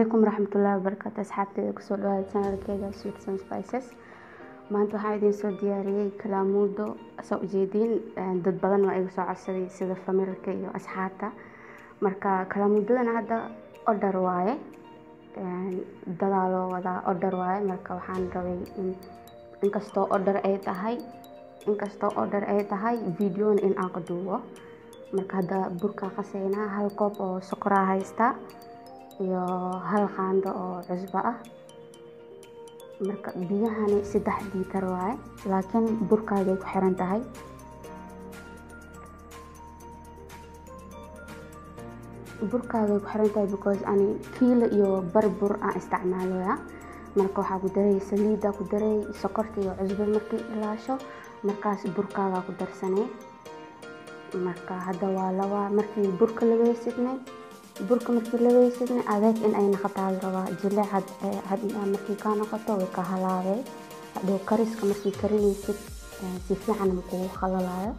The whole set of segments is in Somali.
calaykum waraxmatullaahi wabarakaatu asxaabteeda kusoo dhawaada channelkeeda sweets and spices maanta waxaan idiin soo diyaariyey kalaamuudo saa ujeediin dad badan waa iga soo codsaday sida familka iyo asxaabta marka kalaamuudadana hadda order waaye dadaa loo wadaa order waaye marka waxaan rabay in inkastoo order ay tahay inkastoo order ay tahay videona in aan ka duubo marka hadda burkaa qaseynaa hal koob oo sokoraa haystaa iyo hal qaando oo cusbo ah marka biyahani saddex liitar waaye laakiin burkaagay ku xiran tahay burkaagay ku xiran tahay because ani kiilo iyo bar bur aan isticmaaloya marka waxaa ku daray saliida ku daray sokorta iyo cusbo markii ilaasho markaas burkaagaa ku darsanay marka hadda waa laba markii burka laweysidnay burka markii laweysidnay adeeg in ay noqotaa la rabaa jileec markii kaa noqoto way ka halaabay hadhow kariska markii karinaysid si fiican makugu khalalayo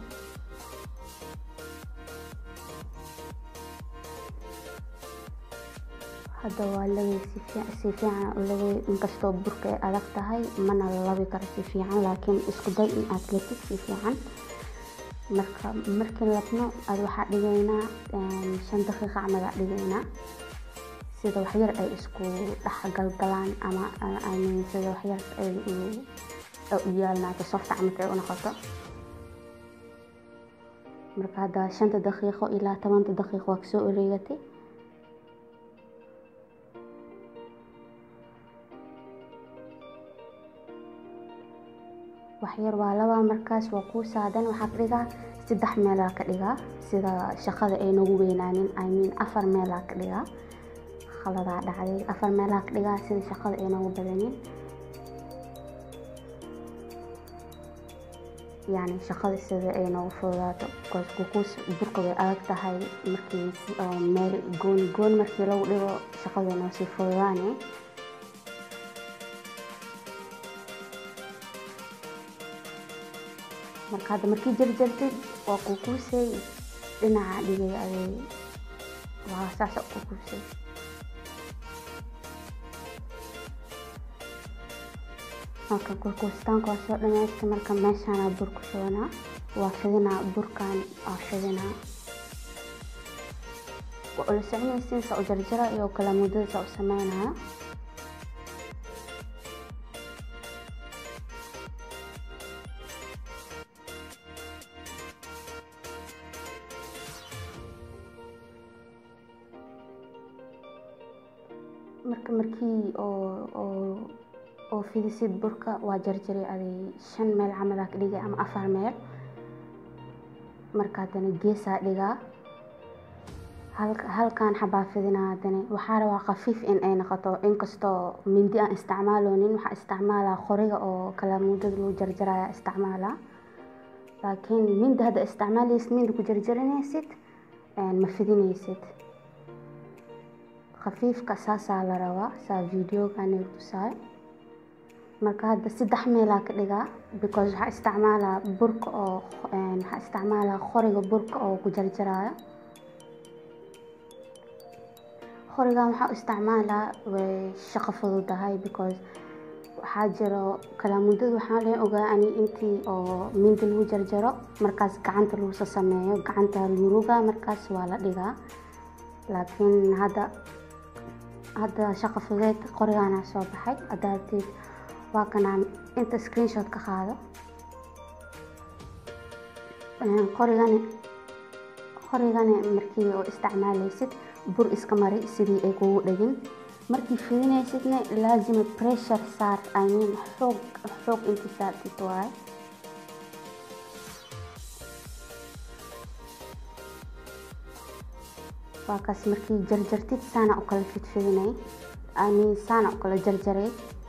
hadda waa lawey si fiican lawey inkastoo burka ay adag tahay mana labi karo si fiican laakiin isku day in aad latid si fiican marka markii labno ad waxaa dhigaynaa shan daqiiqa camal aa dhigaynaa sida waxyar ay isku dhex galgalaan ama amin sida waxyar ay u yaalnaato softa camalka ay u noqoto marka hadda shanta daqiiqo ilaa tobanta daqiiqo waa kasoo wareegatay waxyar waa laba markaas waa kuu saadan waxaa ka dhigaa saddex meelaa ka dhigaa sida shaqada ay nagu weynaanin imean afar meelaa ka dhigaa khaladaa dhacday afar meelaa ka dhigaa sida shaqada ay nagu badanin yani shaqada sida ay nagu fududaato bcause kukuus burka way adag tahay markii meel gooni gooni markii lagu dhigo shaqada way noo sii fududaane marka hadda markii jarjartid waa kukuusay dhinaca dhigay aday waa saasa kukuusay marka kurkuustaanka waa soo dhamaystay marka meeshaana bur ku shubanaa waa fidinaa burkan waa fidinaa waa ula soconaysiin saa u jarjara iyo kalaamudada saa u sameynaya marka markii oo oo fidisid burka waa jarjaray aday shan meel camalaa ka dhigay ama afar meel marka haddana geesaa dhigaa halkan xabaa fidinaa haddana waxaa rabaa khafiif in ay noqoto inkastoo mindi aan isticmaaloonin waxaa isticmaalaa qoriga oo kalaamudada lagu jarjaraya isticmaalaa laakiin mindi hadda isticmaalaysid mindi ku jarjaranaysid ma fidinaysid khafiifka saasaa la rabaa saa videogan tusaay marka hadda saddex meelaa ka dhigaa because waxaa isticmaalaa burka oo waxaa isticmaalaa qoriga burka oo ku jarjaraayo qorigan waxaa u isticmaalaa way shaqo fududahay because waxaa jiro kalaamudada waxaa leen ogaa ani intii oo mindi lagu jarjaro markaas gacanta lagusa sameeyo gacanta luruga markaas waa la dhigaa laakiin hadda hadda shaqo fudeed qorigaana soo baxay haddaatid waa kanaan inta screenshot ka qaado qorigani qorigani markii oo isticmaalaysid bur iska mari sidii ay kugu dhegin markii fidinaysidna laazima pressure saar i mean xoog xoog inti saartid waaye waa kaas markii jarjartid saana u kala fidfidinay amin saana u kala jarjaray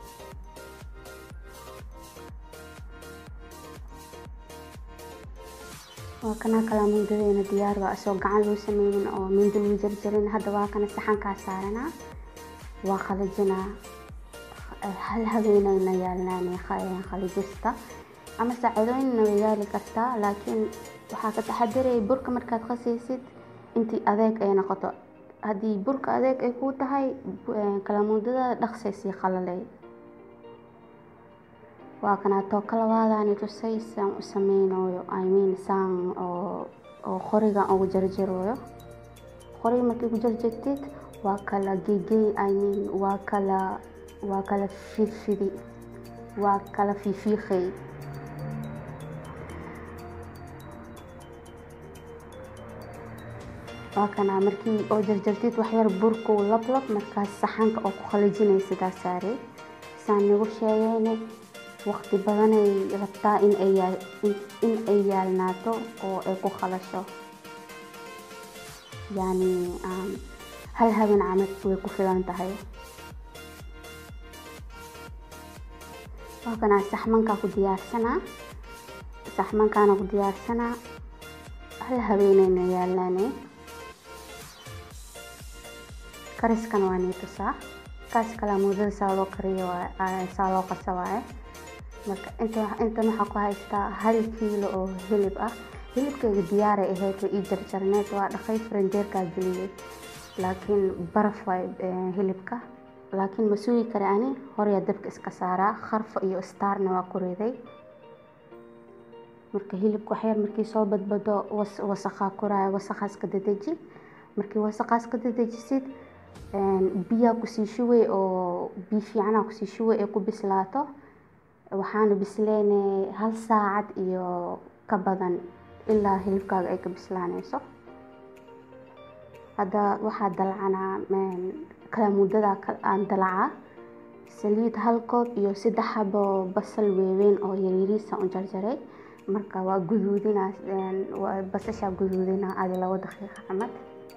waa kana kalaamuudadeena diyaar waa isoo gacan loo sameynin oo mindi lagu jarjarin hadda waa kana saxankaa saaranaa waa qalajinaa hal habeenayna yaalnaan qalajista ama saacadooyinna way yaali kartaa laakiin waxaa ka taxadiraya burka markaad qasaysid intii adeeg ay noqoto haddii burka adeeg ay kuu tahay kalamuudada dhaqsay sii qalalay waa kanaato kalabaadani tusay saan u sameynooyo i mean saan oo oo qorigan ugu jarjarooyo qoriga markii ku jarjartid waa kala gegey i mean waa kala waa kala fidfidi waa kala fiifiiqay waa kana markii oo jarjartid waxyar burkuu lablab markaas saxanka oo ku qalajinay sidaa saare saan nagu sheegayne waqti badanay rabtaa in ay yaal in ay yaalnaato oo ay ku qalasho yacni hal habeen camad way ku filan tahay waa kana saxmankaa ku diyaarsanaa saxmankaana ku diyaarsanaa hal habeenayna yaalnaane kariskan waa nii tusaa kaas kalamuudada saa loo kariyo saa loo qasa waaye marka inta intan waxaa ku haystaa hal kiilo oo hilib ah hilibkayga diyaaray ahayd way ii jarjarneed waa dhaqay faranjeerkaa geliyey laakiin baraf waay hilibka laakiin ma sugi kara ani horyaa dabka iska saaraa kharfo iyo staarna waa ku riday marka hilibka waxyar markii soo badbado wasaqaa koraayo wasaqaas ka dadeji markii wasaqaas ka dadejisid biyaa kusii shubay oo biyo fiicanaa kusii shubay ee ku bislaato waxaana bisleyne hal saacad iyo ka badan ilaa hilibkaaga ay ka bislaaneyso hadda waxaa dalcanaa kalamuudada aan dalacaa saliid hal koob iyo saddex xabo basal weeweyn oo yaryariisa u jarjaray marka waa guduudinaa basashaa guduudinaa adi labo daqiiqa camad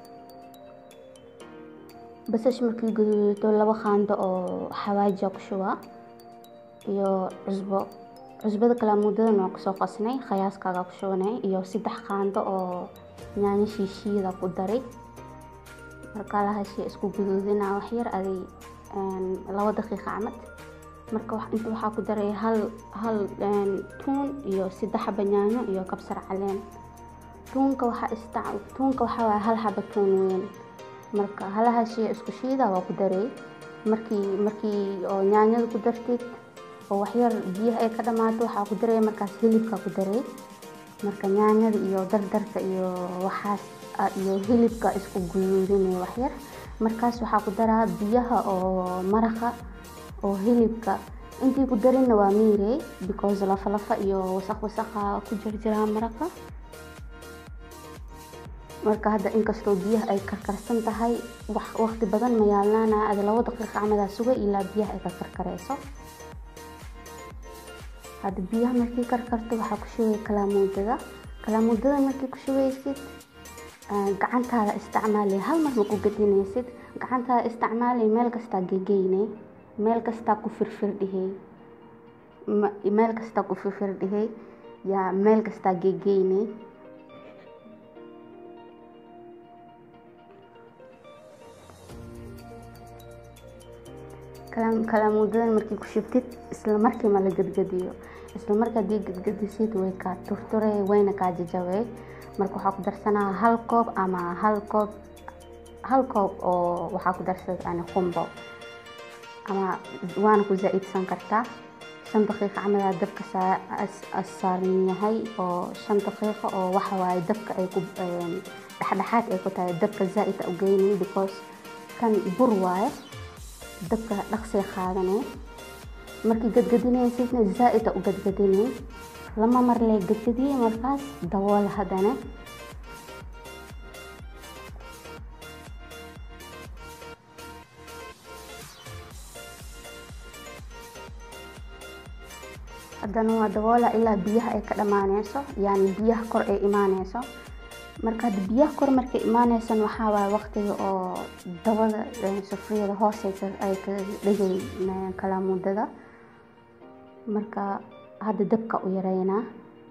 basash markii guduudato laba qaando oo xawaaja ku shubaa iyo cusbo cusbada kalamuudadana waa kusoo qasnay khayaaskaaga ku shubanay iyo saddex qaando oo yaanyo shiishiida ku daray marka lahashii isku guduudinaa waxyar aday labo daqiiqa camad marka inta waxaa ku daray hal hal tuun iyo saddex xaba yaanyo iyo kabsar caleen tuunka waxaa ista tuunka waxaa waaye hal xaba tuun weyn marka halahaashii isku shiida waa ku daray markii markii oo yaanyada ku dartid oo waxyar biyaha ay ka dhamaato waxaa ku daray markaas hilibka ku daray marka yaanyada iyo dardarka iyo waxaas iyo hilibka isku guduudinay waxyar markaas waxaa ku daraa biyaha oo maraqa oo hilibka intii ku darinna waa miirey because lafa lafa iyo wasaq wasaqa ku jirjiraa maraqa marka hadda inkastoo biyaha ay karkarsan tahay waqti badan ma yaalnaana ada labo daqiiqa camadaa suga ilaa biyaha ay ka karkareyso hadda biyaha markii karkarto waxaa ku shubay kalaamuudada kalaamuudada markii ku shubeysid gacantaada isticmaali hal mar ma ku gadinaysid gacantaada isticmaali meel kastaa gegeyne meel kastaa ku firfirdhihey meel kastaa ku firfirdhihey yaa meel kastaa gegeyne kalaamuudadan markii ku shubtid isla markii ma la gadgadiyo isla marka haddii gadgadisid way kaa turture wayna kaa jajabay marka waxaa ku darsanaa hal koob ama hal koob hal koob oo waxaa ku darsada yani qumbo ama waana ku zaa'idsan kartaa shan daqiiqa camadaa dabka saaran yahay oo shan daqiiqa oo waxa waaye dabka ay ku dhexdhexaad ay ku tahay dabka zaa'id u geynay because kan bur waaye dabka dhaqsay qaadanay markii gadgadinaysidna zaa'id u gadgadinay lama mar lee gadgadiyey markaas dabool haddana haddana waa daboola ilaa biyaha ay ka dhammaaneyso yani biyaha kor ay imaaneyso marka hadda biyaha kor markay imaaneysan waxaa waaye waqtiga oo dabada sufriyada hoos ay ka dhigay kalaamuudada marka hadda dabka u yareynaa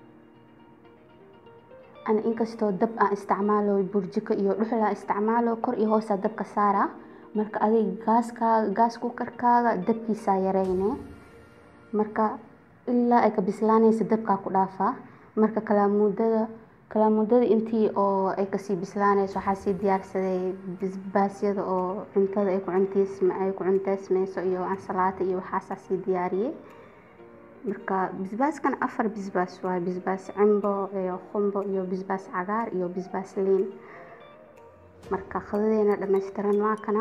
ana inkastoo dab aan isticmaalo burjiko iyo dhuxul aan isticmaalo kor iyo hoosaa dabka saaraa marka adig gaaskaaga gaas kukarkaaga dabkiisaa yareyne marka ilaa ay ka bislaanaysa dabkaa ku dhaafaa marka kalaamuudada kalaamudada intii oo ay kasii bislaanayso waxaa sii diyaarsaday basbaasyada oo cuntada ay ku cunteysma ay ku cunteysmayso iyo ansalaato iyo waxaasaa sii diyaariyey marka basbaaskan afar basbaas waaye basbaas cimbo iyo qumbo iyo basbaas cagaar iyo basbaas liin marka qadadeena dhammaystiran waa kana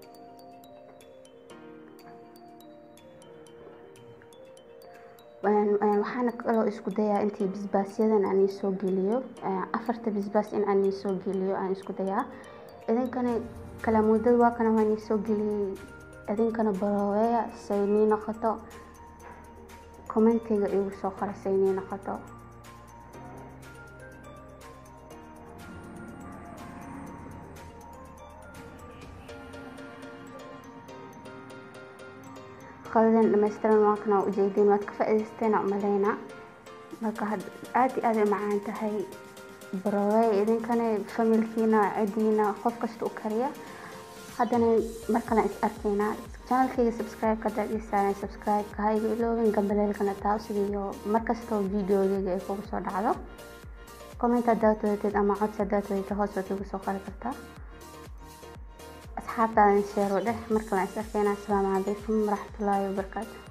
waxaana kaloo isku dayaa intii basbaasyadan aan iisoo geliyo afarta basbaas in aan iisoo geliyo aan isku dayaa idinkana kalaamudada waa kana waan iisoo geliyey idinkana barooweya say nii noqoto commentiga igu soo qora say nii noqoto qadadan dhammaystiran waa kana ujeedin waad ka faa'iidaysteen umaleynaa marka aad iyo aad ay macaan tahay barowey idinkana familkiina cidiina qof kasta u kariya haddana mar kale is arkaynaa channelkayga subscribe ka dad isaaran subscribe ka ha iga iloobin gambaleelkana taasigiyo mar kastoo videogayga ay kugu soo dhacdo comment haddaad wadateed ama codsi haddaad wadata hoos waad igu soo qori kartaa asxaabtaadan sheero dheh mar kale is arkaynaa asalaamu calaykum waraxmatullaahi wabarakaatu